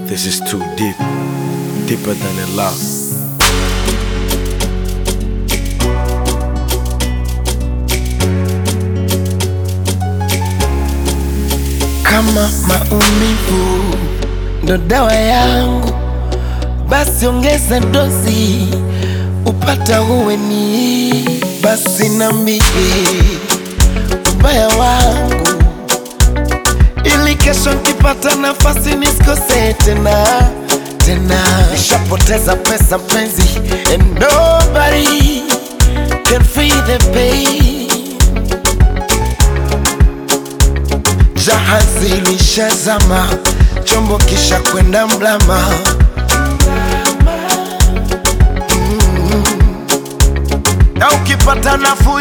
This is too deep, deeper than a love. Kama maumivu ndo dawa yangu, basi ongeza dozi upata uweni. Basi nambie ubaya wangu, ili kesho nkipata nafasi nisikose tena tena. Nishapoteza pesa mpenzi, and nobody can feel the pain. Jahazi lishazama, chombo kisha kwenda mlama. Mm. Na ukipata nafuu